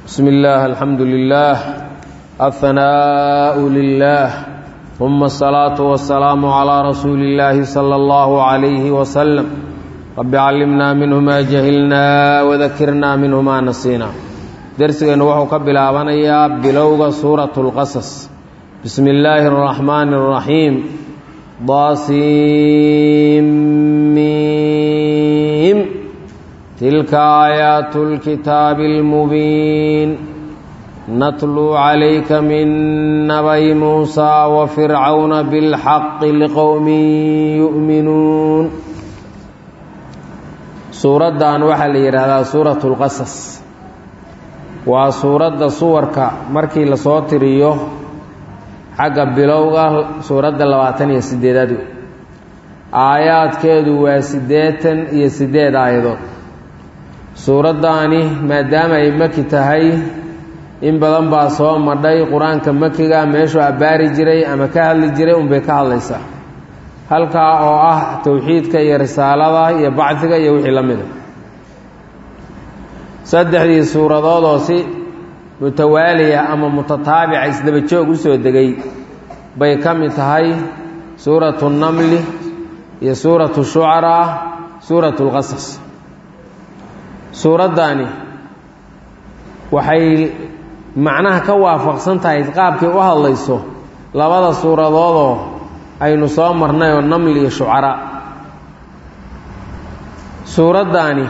بسم الله الحمد لله الثناء لله ثم الصلاة والسلام على رسول الله صلى الله عليه وسلم رب علمنا منه ما جهلنا وذكرنا منه ما نسينا درسنا وحو كبلابنيا بلوغ سورة القصص بسم الله الرحمن الرحيم ضاسيم تلك آيات الكتاب المبين نتلو عليك من نبي موسى وفرعون بالحق لقوم يؤمنون suuraddan waxaa la yidhaahdaa suuratu lqasas waa suuradda suwarka markii lasoo tiriyo xagga bilowga suuradda labaatan iyo siddeedaad wey aayaadkeedu waa siddeetan iyo siddeed aayadood suuraddaani maadaama ay maki tahay in badan baa soo madhay qur-aanka makiga meeshuu abbaari jiray ama ka hadli jiray unbay ka hadlaysaa halkaa oo ah towxiidka iyo risaalada iyo bacdiga iyo wixii la mida saddexdii suuradood oo si mutawaaliya ama mutataabica isdaba joog u soo degay bay ka mid tahay suuratu namli iyo suuratu shucaraa suuratu lqasas suuraddaani waxay macnaha ka waafaqsan tahay qaabkay u hadlayso labada suuradoodoo aynu soo marnay oo namli iyo shucaraa suuraddaani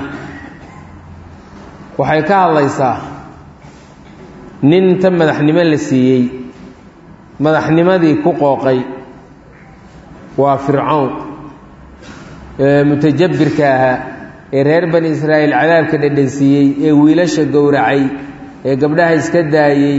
waxay ka hadlaysaa nin inta madaxnimo la siiyey madaxnimadii ku qooqay waa fircown ee mutajabbirka ahaa ee reer bani israa'iil cadaabka dhedhansiiyey ee wiilasha gowracay ee gabdhaha iska daayey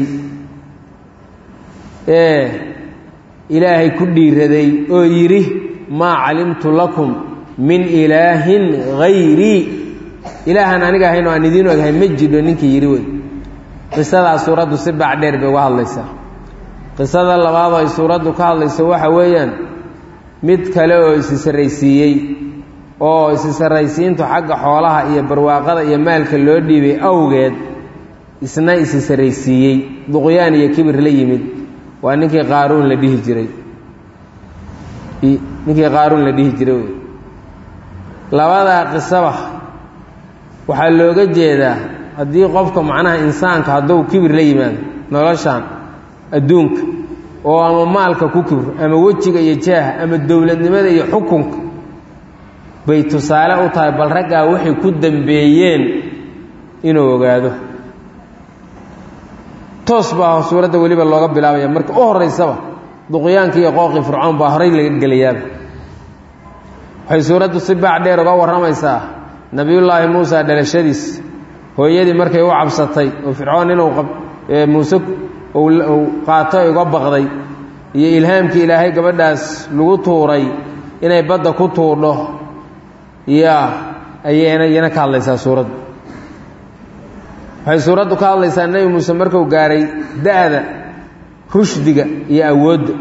ee ilaahay ku dhiiraday oo yidhi maa calimtu lakum min ilaahin hayrii ilaahan aniga ahayn oo aan idiin oghay ma jidho ninkii yidhi wey qisadaa suuraddu si baac dheer bay uga hadlaysaa qisada labaad oo ay suuraddu ka hadlayso waxa weeyaan mid kale oo isi sarraysiiyey oo isi sarraysiintu xagga xoolaha iyo barwaaqada iyo maalka loo dhiibay awgeed isna isi sarraysiiyey duqyaan iyo kibir la yimid waa ninkii qaaruun la dhihi jiray ninkii qaaruun la dhihi jiray wey labadaa qisaba waxaa looga jeedaa haddii qofka macnaha insaanka hadduu kibir la yimaado noloshan adduunka oo ama maalka ku kibro ama wejiga iyo jaaha ama dowladnimada iyo xukunka bay tusaale u tahay bal raggaa waxay ku dambeeyeen inuu ogaado toos baa suuradda weliba looga bilaabaya marka u horeysaba duqyaanka iyo qooqii fircoon baa horay laga gelayaaba waxay suuraddu si baac dheer uga warramaysaa nebiyullaahi muusa dhalashadiis hooyadii markay u cabsatay oo fircoon inuu muuse uu qaato uga baqday iyo ilhaamkii ilaahay gabadhaas lagu tuuray inay badda ku tuurdho yaa ayayna iyana ka hadlaysaa suuraddu waxay suuraddu ka hadlaysaa nebi muuse marku gaaray da-da rushdiga iyo awoodda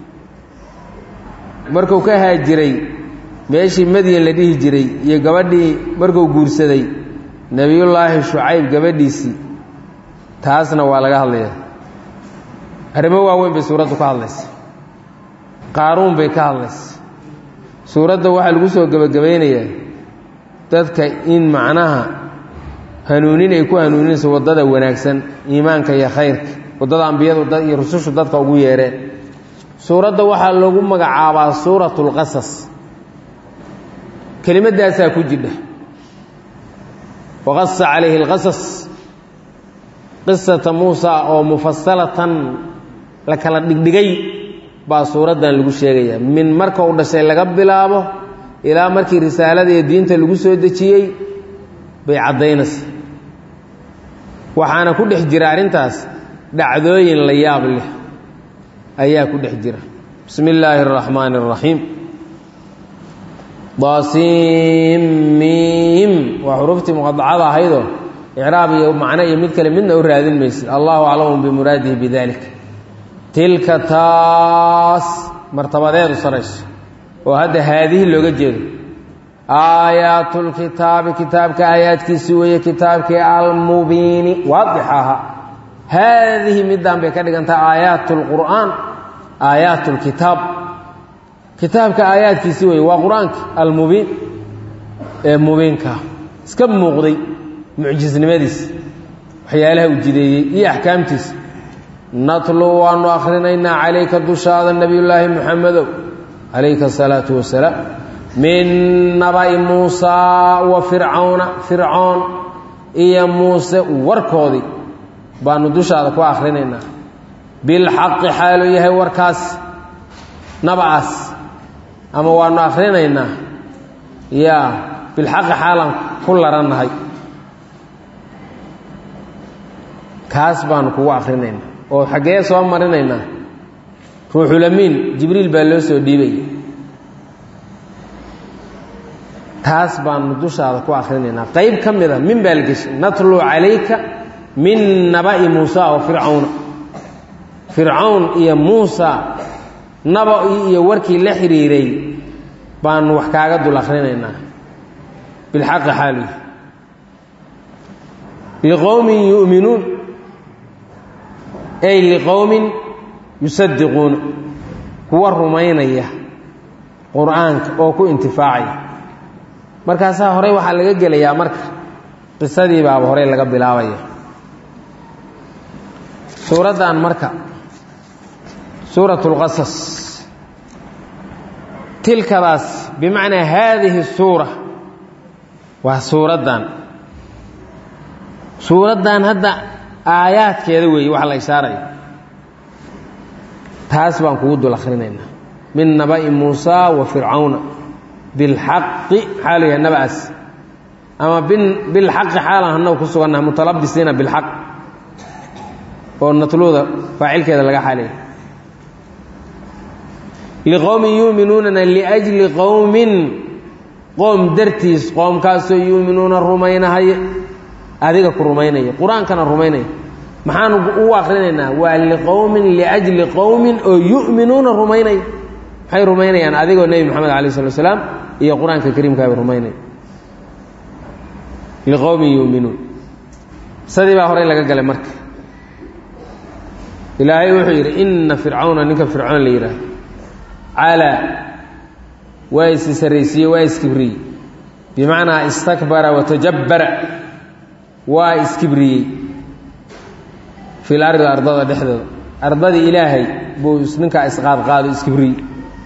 markuu ka haajiray meeshii madyan la dhihi jiray iyo gabadhii markuu guursaday nebiyullaahi shucayb gabadhiisii taasna waa laga hadlayaa arrimo waaweyn bay suuraddu ka hadlaysa qaaruun bay ka hadlaysa suuradda waxaa lagu soo gebagabaynayaa dadka in macnaha hanuunin ay ku hanuuninayso waddada wanaagsan iimaanka iyo khayrka waddada ambiyadu iyo rusushu dadka ugu yeereen suuradda waxaa lagu magacaabaa suuratu lqasas kelimaddaasaa ku jidha waqasa calayhi alqasas qisata muusa oo mufasalatan la kala dhigdhigay baa suuraddan lagu sheegayaa min marka uu dhashay laga bilaabo ilaa markii risaalada iyo diinta lagu soo dejiyey bay caddaynaysa waxaana ku dhex jira arrintaas dhacdooyin la yaab leh ayaa ku dhex jira bismi illaahi araxmaani araxiim daasiimiim waa xuruuftii muqadacada ahaydoo icraab iyo macno iyo mid kale midna u raadin maysid allahu aclamu bimuraadihi bidalik tilka taas martabadeedu sarayso oo hadda haadihi looga jeedo aayaatu lkitaabi kitaabka aayaadkiisi weeye kitaabkii almubiini waadix aha haadihi middan bay ka dhigantaha aayaat lqur'aan aayaat lkitaab kitaabka aayaadkiisi weeye waa qur-aanka almubiin ee mubiinkaa iska muuqday mucjisnimadiis waxyaalaha uu jideeyey iyo axkaamtiisa natlu waanu akhrinaynaa calayka dushaada nebiyullaahi muxamedow calayka asalaatu wasalaam min naba'i muusaa wa fircawna fircoon iyo muuse warkoodii baanu dushaada ku akhrinaynaa bilxaqi xaaluu yahay warkaas naba'aas ama waanu akhrinaynaa yaa bilxaqi xaalan ku larannahay kaas baanu kugu akhrinaynaa oo xaggee soo marinaynaa ruuxulamiin jibriil baa loo soo dhiibaya taas baanu dushaada ku akhrinaynaa qayb ka mid a min baa la geshay natluu calayka min naba'i muusa wa fircawna fircawn iyo muusa naba-ii iyo warkii la xidhiiray baanu wax kaaga dul akhrinaynaa bilxaqi xaaluy liqowmin yu'minuun ay liqowmin yusadiquuna kuwa rumaynaya qur-aanka oo ku intifaacaya markaasaa horey waxaa laga gelayaa marka qisadii baaba horey laga bilaabaya suuraddan marka suurat اlqasas tilkadaas bimacnaa haadihi suura waa suuraddan suuraddan hadda aayaadkeeda weeye waxa la ishaaraya taas baan kugu dul akhrinaynaa min naba'i muusa wa fircawna bilxaqi xaalu yahay naba'aas ama bilxaqi xaalan hannagu ku sugannaha mutalabisiina bilxaq oo natluuda faacilkeeda laga xaalaya liqowmin yuuminuunana liajli qowmin qoom dartiis qoomkaasoo yuuminuuna rumaynahaya adiga ku rumaynaya qur-aankana rumaynaya maxaanu ugu akrinaynaa waa liqowmin liajli qowmin oo yu'minuuna rumaynaya maxay rumaynayaan adigoo nebi moxamed alay slat slaam iyo qur-aanka kariimkaabay rumaynaya liqowmin yu'minuun sadii baa horey laga galay marka ilaahay wuxuu yidhi inna fircawna ninka fircoon la yidhaahdo calaa waa isi sarraysiiyey waa iskibriyey bimacnaa istakbara watajabbara waa iskibriyey fil ardi ardada dhexdooda ardadii ilaahay buu ninkaa isqaadqaado iskibriyey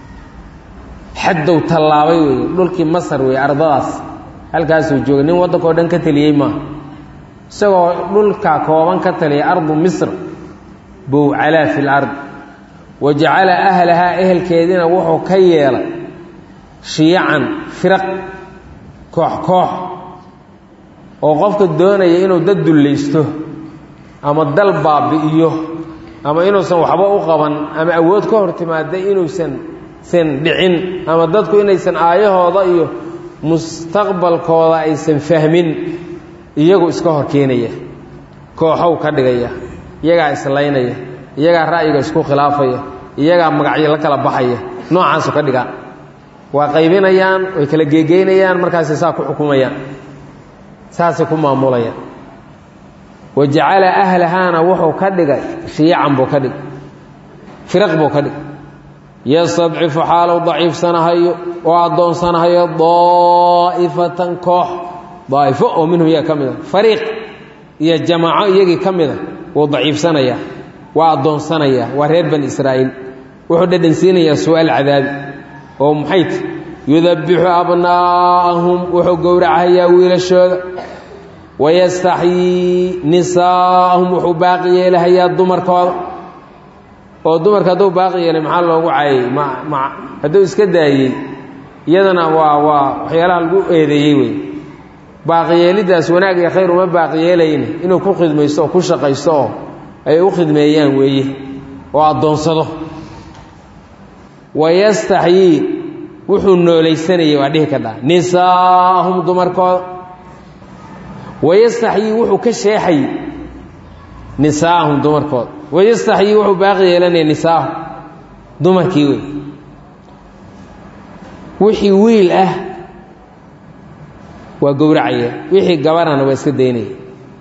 xaddow tallaabay weeye dhulkii masar weeye ardadaas halkaasuu joogay nin waddankao dhan ka teliyey maaha isagoo dhulka kooban ka taliyay ardu misr buu calaa fi lard wa jacala ahlahaa ehelkeediina wuxuu ka yeelay shiyacan firaq koox koox oo qofka doonaya inuu dad dullaysto ama dal baabi'iyo ama inuusan waxba u qaban ama awood ka hor timaada inuusan san dhicin ama dadku inaysan aayahooda iyo mustaqbalkooda aysan fahmin iyagu iska hor keenaya kooxow ka dhigaya iyagaa islaynaya iyagaa ra'yiga isku khilaafaya iyagaa magacyo la kala baxaya noocaasu ka dhigaa waa qaybinayaan way kala geegeynayaan markaasay saa ku xukumayaan saasay ku maamulayaan wa jacala ahlahaana wuxuu ka dhigay shiyacan buu ka dhig firaq buu ka dhig yastadcifu xaalow daciifsanahayo oo addoonsanahayo daa'ifatan koox daa'ifo oo minhum iyaga ka mid a fariiq iyo jamaaco iyagii ka mid a wuu daciifsanayaa waa addoonsanayaa waa reer bani israa'iil wuxuu dhadhansiinayaa su'aal cadaabi oo maxay ti yudabbixu abnaa'ahum wuxuu gowracahayaa wiilashooda wayastaxyii nisaa'ahum wuxuu baaqi yeelahayaa dumarkooda oo dumarka hadduu baaqi yeelay maxaa loogu caayay ma ma hadduu iska daayey iyadana waa waa waxyaalaha lagu eedeeyey wey baaqiyeeliddaas wanaag iyo khayr uma baaqiyeelayne inuu ku khidmaysto oo ku shaqaysto oo ay u khidmeeyaan weeye oo addoonsado wayastaxyii wuxuu noolaysanayay waa dhihi ka dhaa nisaa'ahum dumarkooda wayastaxyii wuxuu ka sheexayey nisaa'ahum dumarkooda wayastaxyii wuxuu baaqi yeelanaya nisaa'ahum dumarkii wey wixii wiil ah waa gowracaya wixii gabarana waa iska daynaya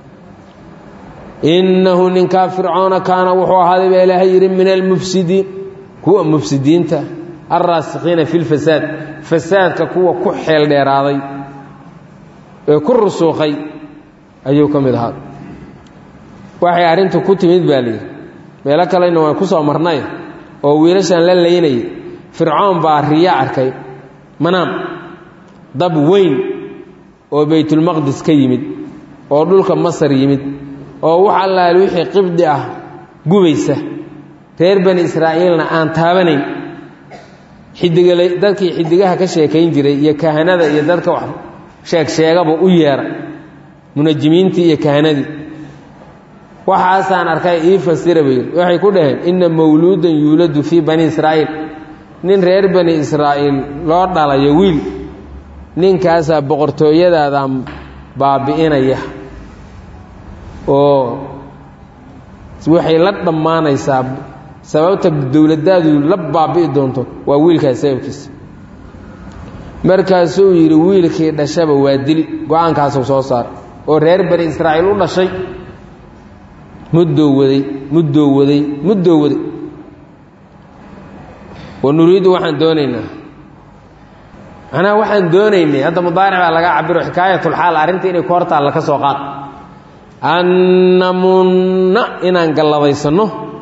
innahu ninkaa fircoona kaana wuxuu ahaaday baa ilaahay yidhi min almufsidiin kuwa mufsidiinta alraasikiina fi lfasaad fasaadka kuwa ku xeel dheeraaday ee ku rusuuqay ayuu ka mid ahaa waxay arrintu ku timid baa layidhi meelo kalena waan ku soo marnay oo wiilashan la laynayay fircoon baa riya arkay manaam dab weyn oo baytulmaqdis ka yimid oo dhulka masar yimid oo wax allaali wixii qibdi ah gubaysa reer bani israa'iilna aan taabanayn xidigala dadkii xidigaha ka sheekayn jiray iyo kahanada iyo dadka wax sheegsheegaba u yeera munajimiintii iyo kahanadii waxaasaan arkay ii fasira bay yidhi waxay ku dhaheen inna mawluudan yuuladu fii bani israa'iil nin reer bani israa'iil loo dhalayo wiil ninkaasaa boqortooyadaadan baabi'inaya oo waxay la dhammaanaysaa sababta dowladdaadu la baabi'i doonto waa wiilkaas sababkiisa markaasuu yidhi wiilkii dhashaba waa dili go-aankaasuu soo saaray oo reer bani israa'iil u dhashay muddoo waday muddoo waday muddoo waday wa nuriiddu waxaan doonaynaa macnaha waxaan doonaynay hadda mudaaric baa laga cabiro xikaayatulxaal arrinta inay ku hortaalla ka soo qaad annamunna inaan gallabaysanno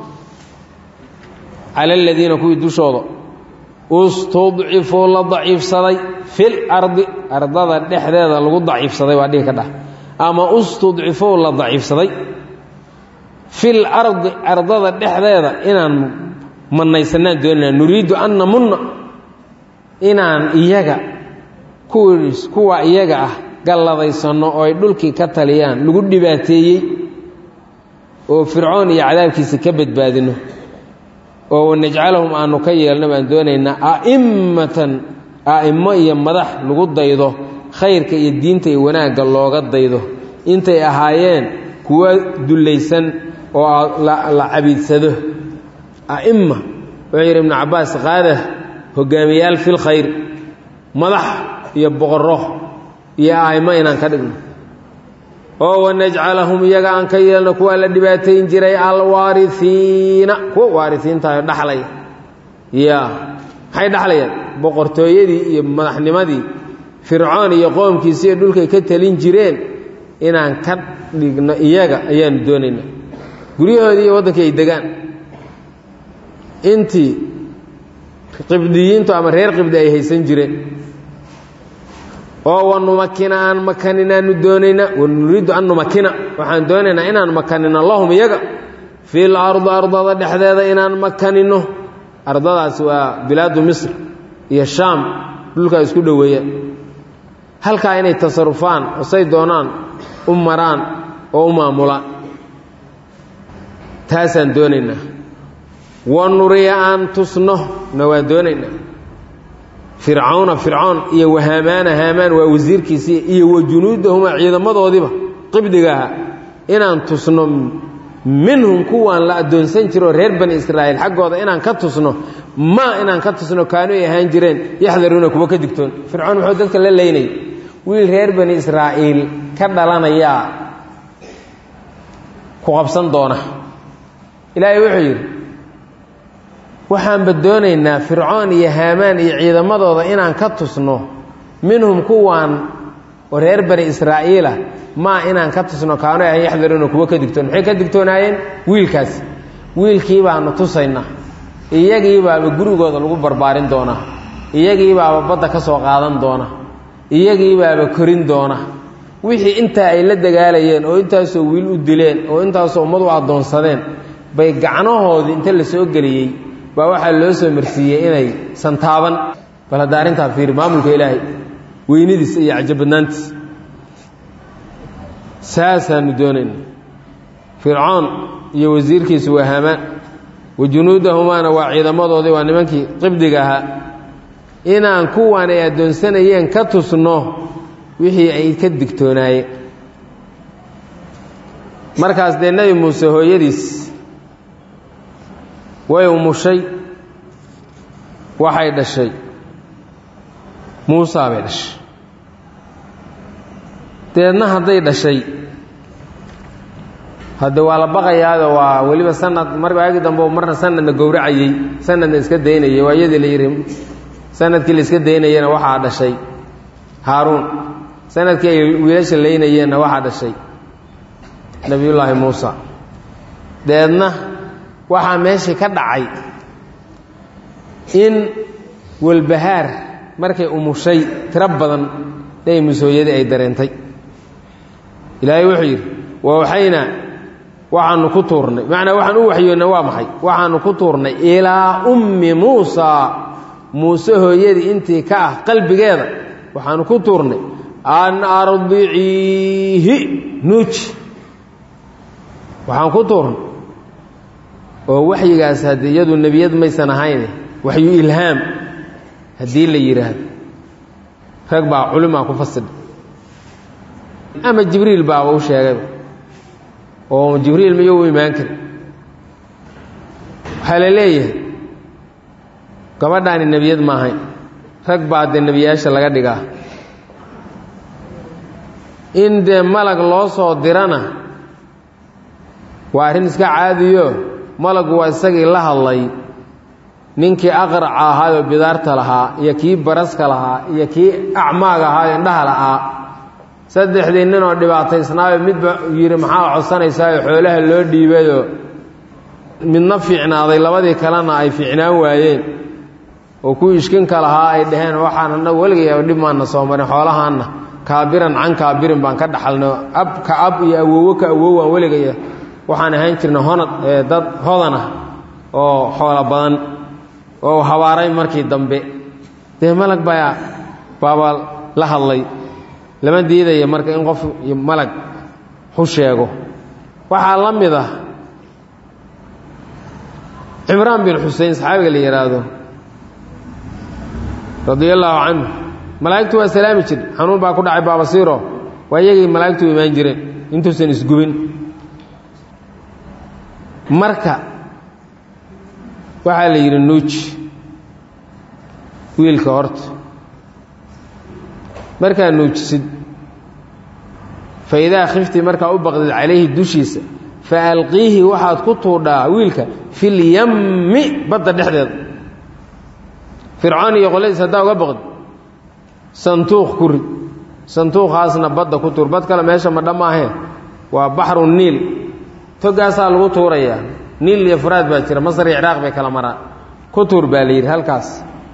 cala aladiina kuwii dushooda istudcifuu la daciifsaday fil ardi ardada dhexdeeda lagu daciifsaday waa dhihi ka dhah ama istudcifuu la daciifsaday fil ardi ardada dhexdeeda inaan mannaysanaan doonayna nuriiddu an namunna inaan iyaga kuwiis kuwa iyaga ah galladaysanno oo ay dhulkii ka taliyaan lagu dhibaateeyey oo fircoon iyo cadaabkiisa ka badbaadino oo wanajcalahum aanu ka yeelno baan doonaynaa a'immatan a'immo iyo madax lagu daydo khayrka iyo diinta iyo wanaagga looga daydo intay ahaayeen kuwa dullaysan oo la cabiidsado a'imma wuxuu yidhi ibnu cabbaas qaada hogaamiyaal fil khayr madax iyo boqorro iyo a'immo inaan ka dhigno oo wanajcalahum iyaga aan ka yeelno kuwaa la dhibaatayn jiray alwaariiina kuwa waarisiintayo dhaxlaya ya maxay dhaxlayaan boqortooyadii iyo madaxnimadii fircoon iyo qoomkiisi iyo dhulkay ka talin jireen inaan ka dhigno iyaga ayaanu doonaynaa guryahoodii iyo waddankii ay degaan intii qibdiyiintu ama reer qibdi ay haysan jireen oo wanumakina aan makaninaanu doonaynaa wanuriiddu an numakina waxaan doonaynaa inaan makanino lahum iyaga fil ardi ardada dhexdeeda inaan makanino ardadaas waa bilaadu misr iyo shaam dhulkaa isku dhoweeyaan halkaa inay tasarufaan oo say doonaan u maraan oo u maamulaan taasaan doonaynaa wa nuriya aan tusno na waan doonaynaa fircawna fircoon iyo wahaamaana haamaan waa wasiirkiisii iyo wa junuudahuma ciidamadoodiiba qibdiga ahaa inaan tusno minhum kuwaan la addoonsan jiro reer bani israa'iil xaggooda inaan ka tusno maa inaan ka tusno kaanu ay ahaan jireen yaxdaruuna kuwa ka digtoon fircoon muxuu dadka la leynayay wiil reer bani israa'iil ka dhalanayaa ku qabsan doona ilaahay wuxuu yidhi waxaanba doonaynaa fircoon iyo haamaan iyo ciidamadooda inaan ka tusno minhum kuwaan oo reer bani israa'iila maa inaan ka tusno kaano ahan yaxdaruuna kuwa ka digtoon maxay ka digtoonaayeen wiilkaas wiilkii baanu tusaynaa iyagii baaba gurigooda lagu barbaarin doonaa iyagii baaba badda ka soo qaadan doona iyagii baaba korin doona wixii intaa ay la dagaalayeen oo intaasoo wiil u dileen oo intaasoo ummad u addoonsadeen bay gacnahoodii inta la soo geliyey baa waxaa loo soo marsiiyey inay santaaban bal hadda arrintaa fiiri maamulka ilaahay weynidiisa iyo cajabadnaantiisa saasaanu doonayna fircoon iyo wasiirkiisu waa hamaan wa junuudahumaana waa ciidamadoodii waa nimankii qibdiga ahaa inaan kuwan ay addoonsanayeen ka tusno wixii ay ka digtoonaayeen markaas dee nebi muuse hooyadiis way umushay waxay dhashay muusaa bay dhashay deedna hadday dhashay hadde waa la baqayaado waa weliba sanad mar waagi dambe marna sanadna gowracayey sanadna iska daynayay waa iyadii la yidhi sanadkii la iska daynayena waxaa dhashay haaruun sanadkii ay wiilasha laynayeenna waxaa dhashay nebiyullaahi muusa deedna waxaa meeshii ka dhacay in walbahaar markay umushay tiro badan nebi musooyadii ay dareentay ilaahay wuxuu yidhi wawxaynaa waxaanu ku tuurnay macnaa waxaan u waxyoonnay waa maxay waxaanu ku tuurnay ilaa ummi muusaa muuse hooyadii intii ka ah qalbigeeda waxaanu ku tuurnay an ardiciihi nuuji waxaan ku tuurnay oo waxyigaas haddii iyadu nebiyad maysan ahayne waxyu ilhaam haddii la yidhaahdo rag baa culimaa ku fasidha ama jibriil baaba u sheegayba oo jibriil miyuu u imaan kari waxaa la leeyahay gabadhaani nebiyad ma ahayn rag baa dee nebiyaasha laga dhigaa in dee malag loo soo dirana waa arrin iska caadiyo malagu waa isagii la hadlay ninkii aqraca ahaayoo bidaarta lahaa iyo kii baraska lahaa iyo kii acmaaga ahaayoo indhaha la'aa saddexdii ninoo dhibaataysnaayo midba yidhi maxaa codsanaysaayoo xoolaha loo dhiibayoo midna fiicnaaday labadii kalena ay fiicnaan waayeen oo kuwii ishkinka lahaa ay dhaheen waxaan annagu weligay dhib maana soo marin xoolahaanna kaabiran can kaabirin baan ka dhaxalno ab ka ab iyo awowo ka awowaan weligaya waxaan ahayn jirna honad dad hodanah oo xoolo badan oo habaaray markii dambe dee malag baa baaba la hadlay lama diidaya marka in qof malag xu sheego waxaa la mid ah cimraan bin xusein saxaabiga la yidhaahdo radia allaahu canhu malaa'igtu waa salaami jir xanuun baa ku dhacay baabasiiro waa iyagii malaa'igtu u imaan jireen intuusan isgubin marka waxaa la yidhi nuuji wiilka horta markaa nuujisid fa idaa khifti markaa u baqdid calayhi dushiisa fa alqiihi waxaad ku tuudhaa wiilka filyammi badda dhexdeeda fircoon iyo qoladiis haddaa uga baqdi santuuq ku rid santuuqaasna badda ku tuur bad kale meesha ma dhammaahee waa baxru niil togaasaa lagu tuurayaa niil iyo furaad baa jira masar iyo ciraaq bay kala maraan ku tuur baa la yidhi halkaas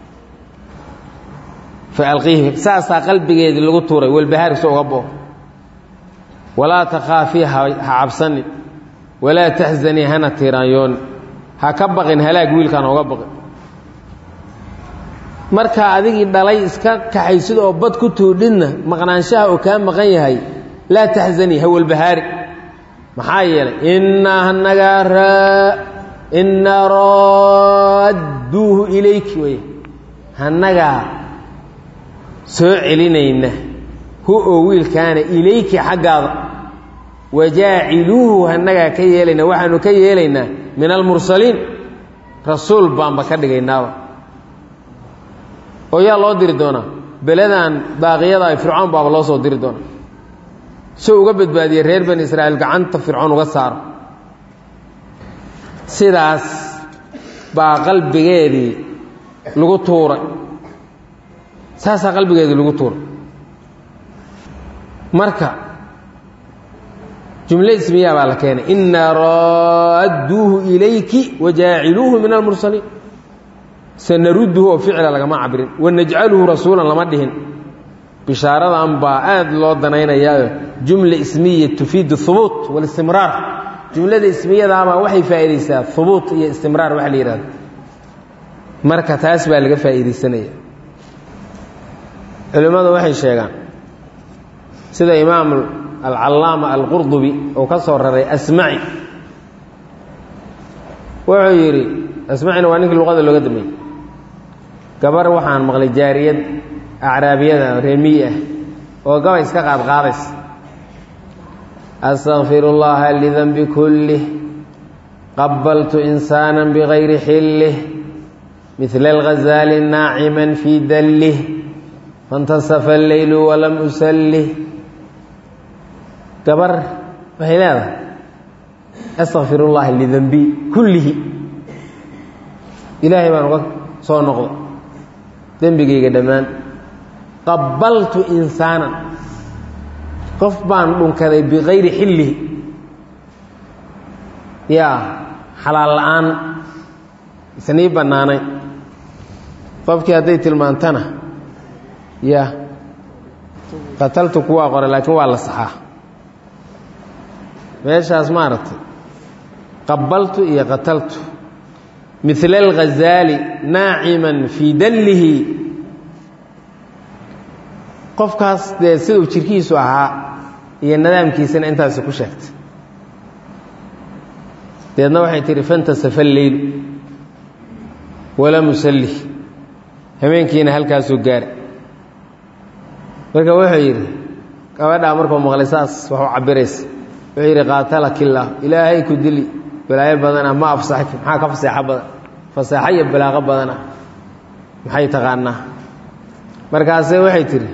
fa alqiihi saasaa qalbigeedii lagu tuuray walbahaarkiisa uga boo walaa takhaafii ha cabsanin walaa taxzanii hana tiiraanyooni ha ka baqin halaag wiilkaan oga baqin markaa adigii dhalay iska kaxaysid oo bad ku tuudhidna maqnaanshaha oo kaa maqan yahay laa taxzanii ha walbahaari maxaa yeelay innaa hanagaa raa innaa raadduuhu ilayki wey hannagaa soo celinayna hu oo wiilkaana ilayki xaggaada wajaaciluuhu hannagaa ka yeelayna waxaanu ka yeelaynaa min almursaliin rasuul baanba ka dhigaynaaba oo yaa loo diri doonaa beladan baaqiyada fircoon baaba loo soo diri doonaa soo uga badbaadiyey reer bani israa'iil gacanta fircoon uga saaro sidaas baa qalbigeedii lagu tuuray saasaa qalbigeedii lagu tuuray marka jumle ismiyaa baa la keenay innaa raadduuhu ilayki wajaaciluuhu min almursaliin sanarudduhu oo ficla lagama cabirin wanajcaluhu rasuulan lama dhihin bishaaradan baa aad loo danaynayaayo jumla ismiya tufiidu hubuut walistimraar jumlada ismiyadaabaa waxay faa'iidaysaa hubuut iyo istimraar waxa la yidhahdo marka taas baa laga faa'iidaysanaya culimmadu waxay sheegaan sida imaam alcallaama alqurdubi uu ka soo raray asmaci wuxuu yidhi asmacina waa ninkii luqada looga dambeeyey gabar waxaan maqlay jaariyad acraabiyada reemiyi ah oo gabay iska qaadqaadaysa astakfir اllaha lidanbi kullih qabaltu insaana bigayri xillih midla alghazaali naaciman fii dallih faاntasafa alleylu walam usallih gabar waxay leedahay astakfir ullahi lidanbi kullihi ilaahay baan uga soo noqda dembigayga dhammaan qabaltu insaanan qof baan dhunkaday bikayri xillihi yaa xalaal la-aan isnii bannaanay qofkii hadday tilmaantana ya qataltu kuwaa qore laakiin waa la saxaa meeshaas maaragtay qabaltu iyo qataltu mila alghazaali naaciman fii dallihi qofkaas dee siduu jirkiisu ahaa iyo nadaamkiisana intaasi ku sheegtay deedna waxay tihi fantasafa leylu walam usalli habeenkiina halkaasuu gaara marka wuxuu yidhi gabadhaa markuu maqlay saas wax u cabiraysa wuxuu yidhi qaatalakillah ilaahay ku dili balaayo badanah ma afsaxki maxaa ka faseexo badan faseexo iyo balaaqo badanah maxay taqaanaa markaase waxay tidhi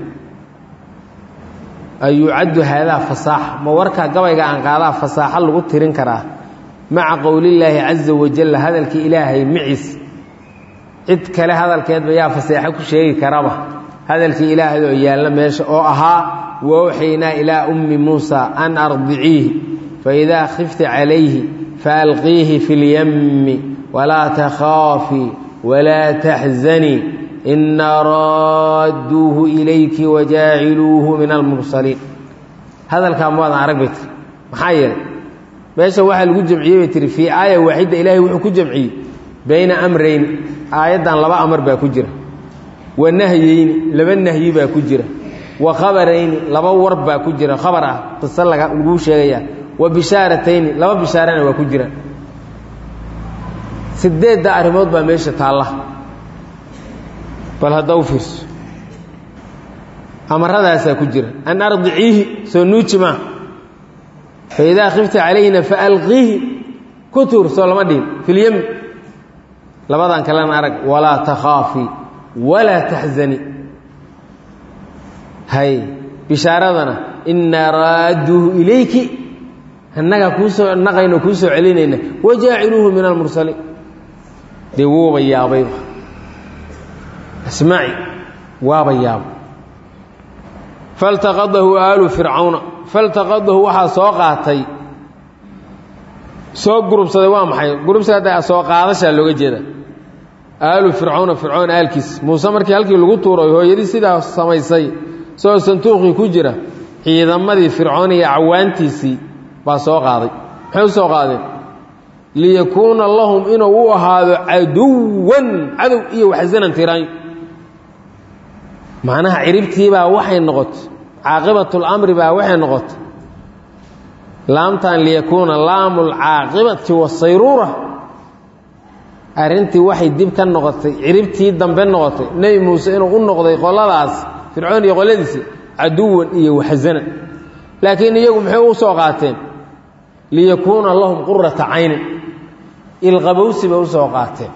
ayucaddu haadaa fasaaxa ma warka gabayga aan qaadaa fasaaxo lagu tirin karaa maca qowlillaahi caza wajalla hadalkii ilaahay maciis cid kale hadalkeedba yaa faseexo ku sheegi karaba hadalkii ilaahay oo yaalla meesha oo ahaa wawxaynaa ilaa ummi muusa an ardiciihi faidaa khifti calayhi faalqiihi fi lyammi walaa takhaafii walaa taxzanii ina raadduuhu ilayki wajaaciluuhu min almursaliin hadalkaa maadan arag bay tiri maxaa yeelay meesha waxaa lagu jamciyey bay tihi fii aaya waaxidda ilaahay wuxuu ku jamciyey bayna amrayn aayaddan laba amar baa ku jira wa nahyeyni laba nahyi baa ku jira wa khabarayni laba war baa ku jira khabar ah qiso laguu sheegayaa wa bishaaratayni laba bishaarana waa ku jira sideedda arrimood baa meesha taalla bal hadda u fiirso amarradaasaa ku jira an ardiciihi soo nuuji maa fa idaa khifta calayhina faalqiihi ku tuur soo lama dhihin filyemi labadan kalena arag walaa takhaafii walaa taxzani hay bishaaradana inaa raadduuhu ilayki annaga kuusoo naqayno kuu soo celinayna wajaaciluuhu min almursaliin dee wuuba yaabayba asmaci waaba yaaba faltaqadahu aalu fircawna faltaqadahu waxaa soo qaatay soo gurubsaday waa maxay gurubsiga hadda soo qaadashaa looga jeeda aalu fircawna fircoon aalkiis muuse markii halkii lagu tuuray hooyadii sidaa samaysay soo santuuqii ku jira ciidamadii fircoon iyo cawaantiisii baa soo qaaday maxay u soo qaadeen liyakuuna lahum inuu u ahaado caduwan cadow iyo waxsanan tiraanyo macnaha ciribtiibaa waxay noqotay caaqibatlamri baa waxay noqotay laamtan liyakuuna laamu lcaaqibati wasayruura arrintii waxay dib ka noqotay ciribtii dambe noqotay nebi muuse inuu u noqday qoladaas fircoon iyo qoladiisi caduwan iyo waxsanan laakiin iyagu maxay u soo qaateen liyakuuna lahum qurata caynin ilqabowsi bay u soo qaateen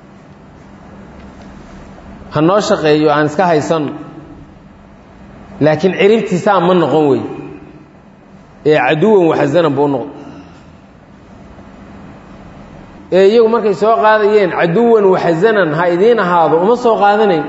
ha noo shaqeeyo aan iska haysanno laakiin ciribtiisaa ma noqon wey ee caduwan waxsanan buu u noqday ee iyagu markay soo qaadayeen caduwan waxsanan ha idiin ahaado uma soo qaadanayn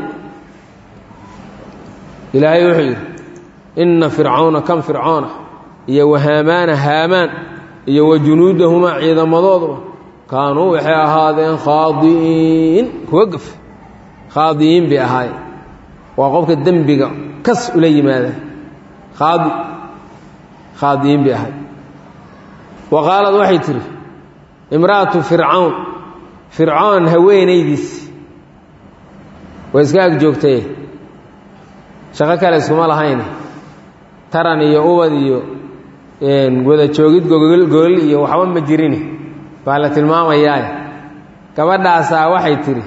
ilaahay wuxuu yidhi inna fircawna kan fircoona iyo wahaamaana haamaan iyo wa junuudahumaa ciidamadooduba kaanuu waxay ahaadeen khaadi'iin kuwa gaf khaadi'iin bay ahaayeen waa qofka dembiga kas ula yimaada khaadi khaadi'iin bay ahayd wa qaalad waxay tidhi imra'atu fircawn fircoon haweenaydiisi way iska ag joogtaye shaqo kale iskuma lahayne taran iyo ubad iyo wada joogid gogol iyo waxba ma jirini baa la tilmaamayaa gabadhaasaa waxay tidhi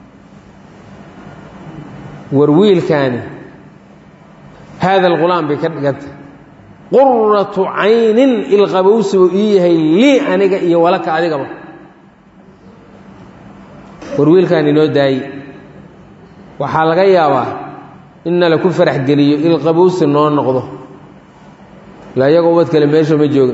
war wiilkaani haada alqulaam bay ka dhigantay quratu caynin ilqabowsi buu ii yahay lii aniga iyo walaka adigaba war wiilkaan inoo daayi waxaa laga yaabaa inna laku farax geliyo ilqabowsi noo noqdo ila iyagoo ubad kale meesha ma jooga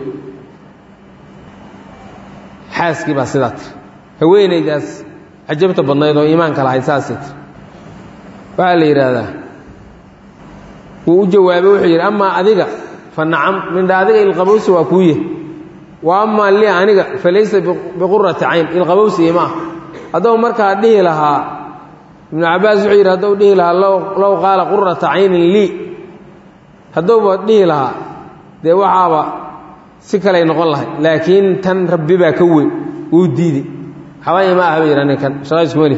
xaaskii baa sidaa tiri haweenaydaas cajabta badnayd oo iimaanka lahayd saasay tiri waxaa la yidhaahdaa wuu u jawaabay wuxuu yidhi amaa adiga fa nacam mindha adiga ilqabowsi waa kuu yah wa amaa lii aniga fa laysa biqurati cayn ilqabowsi ima ah haddou markaa dhihi lahaa ibnu cabbaas wuxuu yidhi haddou dhihi lahaa low qaala qurata caynin lii haddouba dhihi lahaa dee waxaaba si kaley noqon lahay laakiin tan rabbi baa ka weyn wuu diidey waxba ima ah ba yidha ninkan shaqayskumali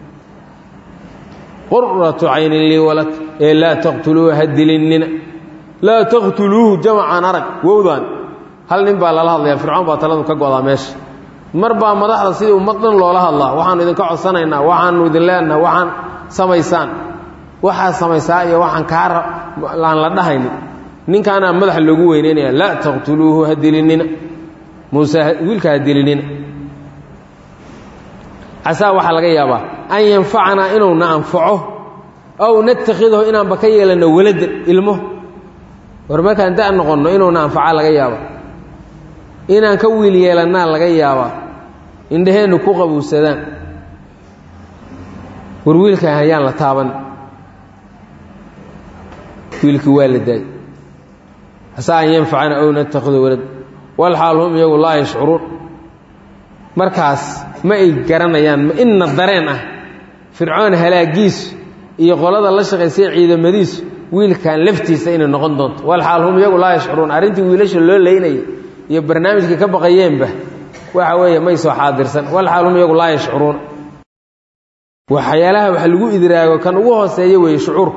quratu caynin lii walad ee laa taqtuluuhu ha dilinnina laa taqtuluuhu jamacaan arag wowdan hal nin baa lala hadlayaa fircoon baa taladu ka go'daa meesha mar baa madaxda sidii ummad dhan loola hadlaa waxaannu idinka codsanaynaa waxaannu idin leenaha waxaan samaysaan waxaa samaysaa iyo waxaan kaa aan la dhahaynin ninkaanaa madaxa loogu weyneynaya laa taqtuluuhu ha dilinina muuse wiilka ha dilinina casaa waxaa laga yaabaa an yanfacanaa inuuna anfaco ow natakhidahu inaanba ka yeelanno waladan ilmo war markaan da' noqonno inuuna anfaca laga yaaba inaan ka wiil yeelannaa laga yaabaa indhaheennu ku qabowsadaan war wiilkaan hayaan la taaban wiilkii waa la daayay asaa an yanfacana ow natakhidahu walad walxaal hum iyagu laa yashcuruun markaas ma ay garanayaan ma inna dareen ah fircoon halaagiisu iyo qolada la shaqaysay ciidamadiisu wiilkan laftiisa inay noqon doonto walxaal hum iyagu laa yashcuruun arrintii wiilasha loo leynayay iyo barnaamijkii ka baqayeenba waxa weeye may soo xaadirsan walxaal hum iyagu laa yashcuruun waxyaalaha wax lagu idraago kan ugu hooseeya weeye shucuurku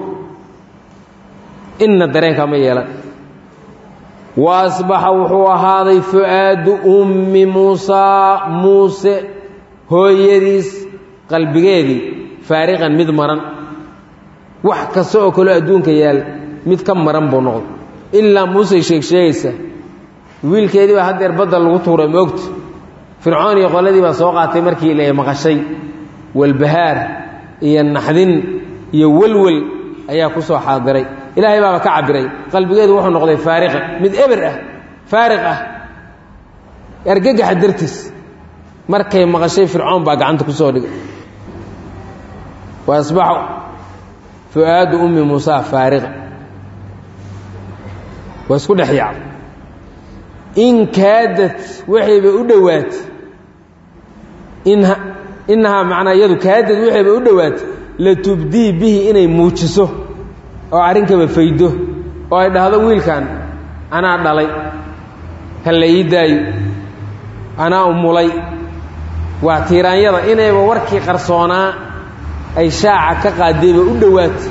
inna dareenka ma yeelan wa asbaxa wuxuu ahaaday fu'aadu ummi muusaa muuse hooyadiis qalbigeedii faariqan mid maran wax kasta oo kaloo adduunka yaal mid ka maran buu noqday ilaa muusey sheeg sheegaysa wiilkeedii baa haddeer badda lagu tuuray moogta fircoon iyo qoladii baa soo qaatay markii la maqashay walbahaar iyo naxdin iyo welwel ayaa ku soo xaadiray ilaahay baaba ka cabiray qalbigeedu wuxuu noqday faariqa mid eber ah faariq ah argagaxa dartiis markay maqashay fircoon baa gacanta ku soo dhigay wa asbaxu fu'aadu ummi muusaa faariqa waa isku dhex yaacday in kaadad waxayba u dhowaatay innahaa macnaa iyadu kaadad waxayba u dhowaatay latubdii bihi inay muujiso oo arrinkaba faydo oo ay dhahdo wiilkan anaa dhalay ha la ii daayo anaa umulay waa tiiraanyada inayba warkii qarsoonaa ay shaaca ka qaadayba u dhowaatay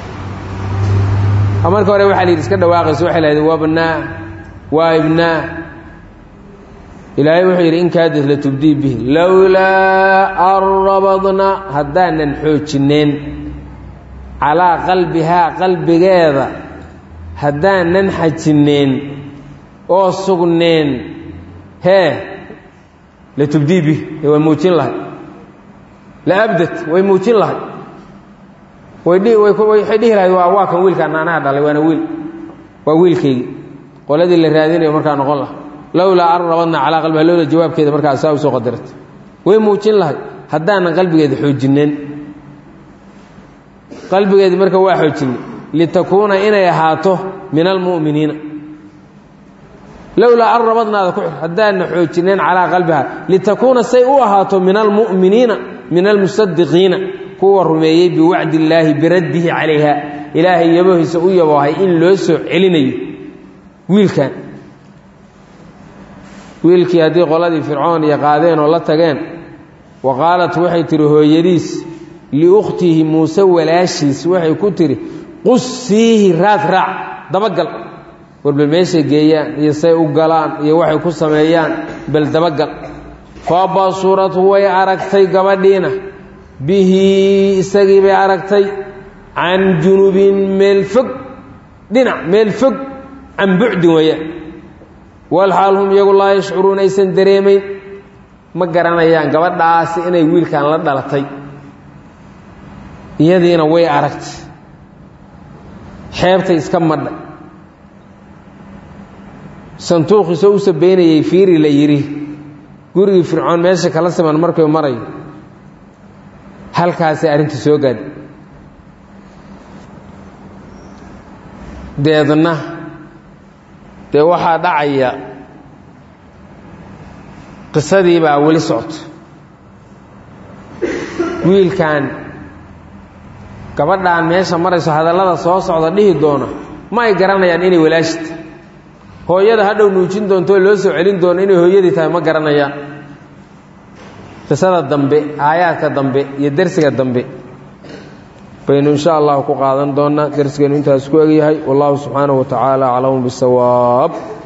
oo marka hore waxa la yidhi iska dhawaaqayso waxay lahayd wabnaa waa ibnaa ilaahay wuxuu yidhi in kaadad latubdii bihi lowlaa an rabadna haddaanan xoojineen calaa qalbihaa qalbigeeda haddaanan xajinneen oo sugneen hee la tubdii bih way muujin lahay la abdad way muujin lahay waywaxay dhihi lahayd waa waa kan wiilkaan anaha dhalay waana wiil waa wiilkaygii qoladii la raadinayo markaa noqon laha lowlaa an rabadna calaa qalbiha lowla jawaabkeeda markaa saa u soo qadarta way muujin lahay haddaanan qalbigeeda xoojineen qalbigeedi marka waa xoojinay litakuuna inay ahaato min almu'miniina lowlaa an rabadnaada ku xir haddaana xoojineen calaa qalbiha litakuuna say u ahaato min almu'miniina min almusadiqiina kuwa rumeeyey biwacdi illaahi biraddihi calayha ilaahay yabohiisa u yaboohay in loo soo celinayo wiilkan wiilkii haddii qoladii fircoon iyo qaadeen oo la tageen wa qaalat waxay tihi hooyadiis liukhtihi muuse walaashiis waxay ku tidhi qussiihi raad raac dabagal war bal meeshay geeyaan iyo say u galaan iyo waxay ku sameeyaan bal dabagal fa basurat way aragtay gabadhiina bihi isagii bay aragtay can junubin meel fog dhinac meel fog can bucdin weeyaan walxaal hum iyagu laa yashcuruun aysan dareemayn ma garanayaan gabadhaasi inay wiilkan la dhalatay iyadiina way aragtay xeebtay iska madha santuuqiisoo u sabeynayay fiiri la yidhi gurigii fircoon meesha kala siman markuu marayo halkaasay arrintii soo gaadhi deedna dee waxaa dhacaya qisadii baa weli socto wiilkan gabadhaan meesha marayso hadallada soo socda dhihi doona ma ay garanayaan inay walaashita hooyada hadhow nuujin doonto oo loo soo celin doono inay hooyadii tahay ma garanayaan qisada dambe aayaadka dambe iyo dersiga dambe baynu insha allahu ku qaadan doonaa dersigeenu intaas ku egyahay wallahu subxaanahu wa tacaala aclamu bisawaab